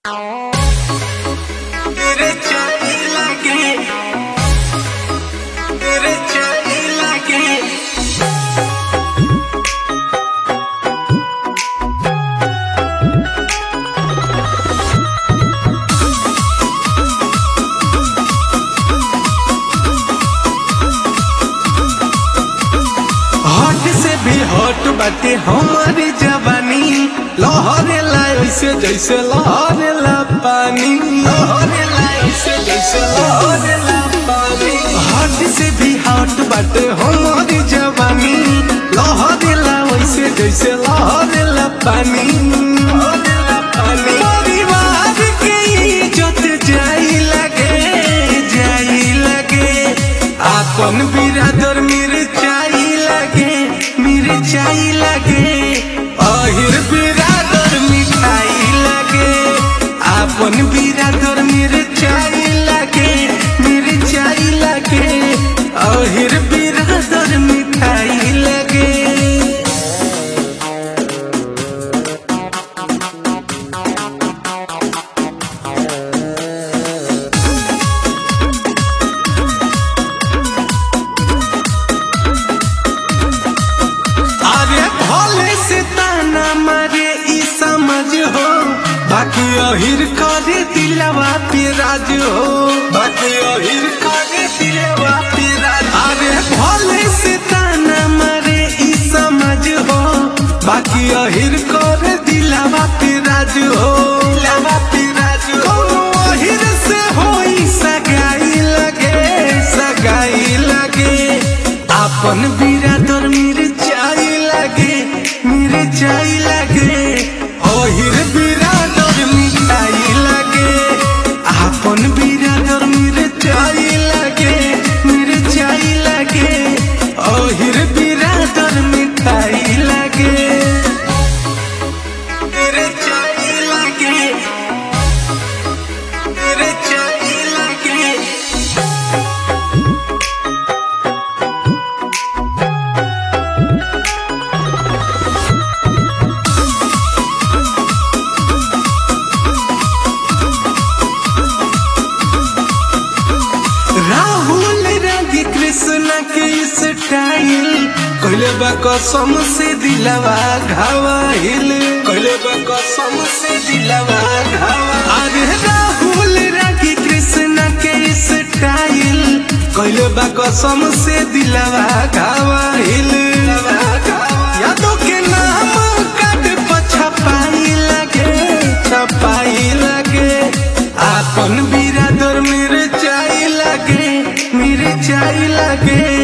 तेरे चाय लगे तेरे चाय लगे हट से भी हट बाटे हमारी जवानी लहरे ला ऐसे जैसे लहरे ला पानी लहरे ला ऐसे जैसे लहरे ला पानी हट से भी हट बाटे हमारी जवानी लहरे ला वैसे जैसे लहरे ला पानी लहरे ला पानी परिवार के इज्जत जाई लगे जाई लगे आपन बिरादर मिर्चाई लगे मिर्चाई लगे अहिर बिरादर मिठाई लगे आपन बिरादर मिर्चाई लगे मिर्चाई लगे अहिर बिरादर मिठाई लगे अरे भोले से ताना मारे ई समझ हो बाकी अहिर करे दिलवा पे राज हो बाकी अहिर करे दिलवा पे राज अरे भोले से ताना मारे ई समझ हो बाकी अहिर करे दिलवा पे राज हो दिलवा पे राज हो कोनो अहिर से होई सगाई लगे सगाई लगे आपन बिरादर मिर्चाई लगे मिर्चाई लगे ओहिर बिरादर मिठाई लगे आपन बिरादर मिर्चाई लगे मिर्चाई लगे ओहिर बिरादर मिठाई लगे मिर्चाई लगे मिर्चाई लगे राहुल रंगी कृष्ण के स्टाइल कहले बा कसम से दिलवा घावाहिल कहले बा कसम से दिलवा घावा अरे राहुल रंगी कृष्ण के स्टाइल कहले बा कसम से दिलवा घावाहिल यादों के नाम काट पर छपाई लगे छपाई लगे आपन बिरादर मिर्चाई लगे मिर्चाई लगे